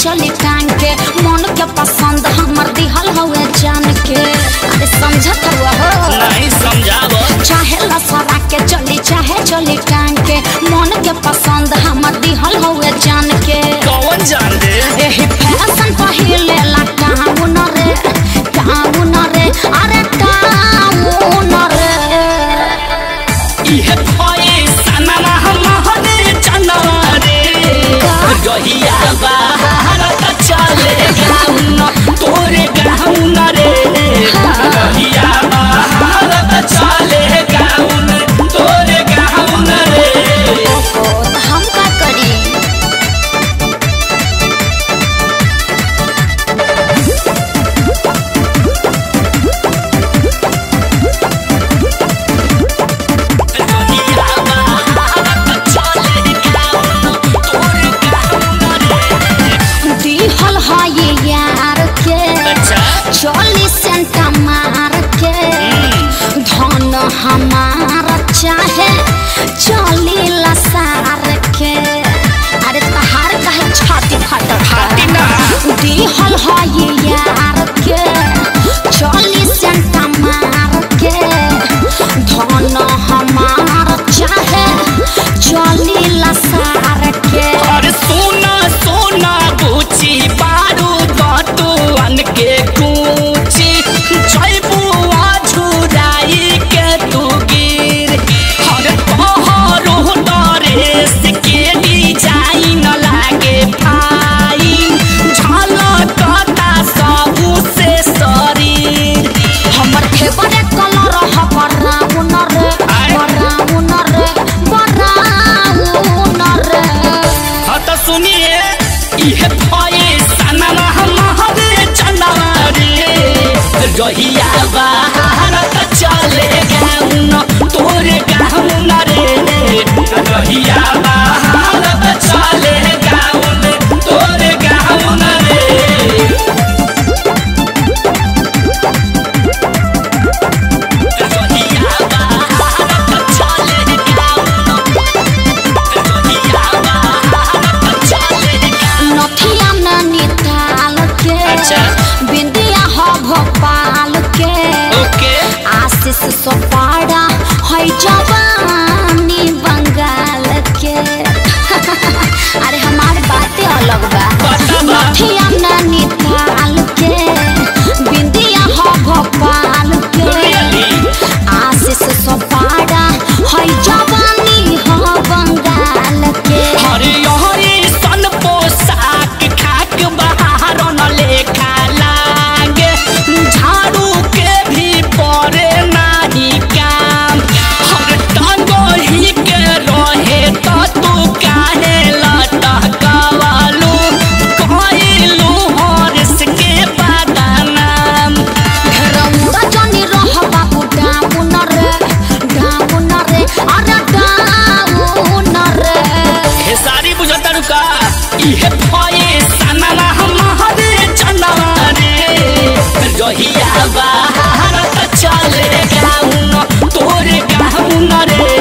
चली टांग के मन के पसंद हमर दिहल हवे जान के अरे समझत हुआ हो नहीं समझावो चाहे लसरा के चली चाहे चली टांग के मन के पसंद हमर दिहल हवे जान के कौन जान दे एही फैशन पहिले ला काउन रे काउन रे अरे काउन रे इहे भए सनमा हमहरे चनवा रे गहिया बाहर त चले गाउन तोरे गाउन रे गहिया बाहर त चले गाउन तोरे गाउन रे ओ त हम का करी गहिया बाहर त चले गाउन तोरे गाउन रे दिहल है ये यार के अच्छा चोली सेंटा मार के धन हमार चाहे चोली लसार के अरे तहार कहे छाती फटल छाती ना। दिहल है ये यार के चोली सेंटा मार के धन हमार चाहे चोली लसार के और सोना सोना बुची बारू दतुअन के कूची जैबुआ झुराई के तू गिर हर तोहरो डरेस के डिजाइन लागे फाइन झलकता सबू से शरीर हमर फेवरेट कलर ह ब्राउन रे आय। ब्राउन रे ब्राउन रे हाँ तो सुनिए इहे भए सनमा हमहरे चनवा रे रहिया बाहर त चले गाउन तोरे गाउन रे रहिया बाहर त चले गाउन तोरे गाउन रे रहिया बाहर त चले गाउन रहिया बाहर त चले गाउन नथिया नैनीताल के अच्छा। बिंदिया ह भोपाल के ओके आशीष सोपाड़ा है जवानी बंगाल के अरे हमार बातें अलग बा पता बा। नथिया नैनीताल के बिंदिया ह भोपाल के Really? आशीष सोपाड़ा है जवानी ह बंगाल के हरे हरे सन पोशाक खाक बाहर न लेखा लागे झाड़ू के भी पड़े नाही काम हर टांगो ही के रहे तो तू काहे लटकवालू कहलू हरस के बदनाम रौरा जनी रह बाबू डाउन रे डाउन रे अरे डाउन रे हे सारी बुझता रुका इहे भए सनमा हमहरे चनवा रे रहिया बाहर त चले गाउन तोरे गाउन रे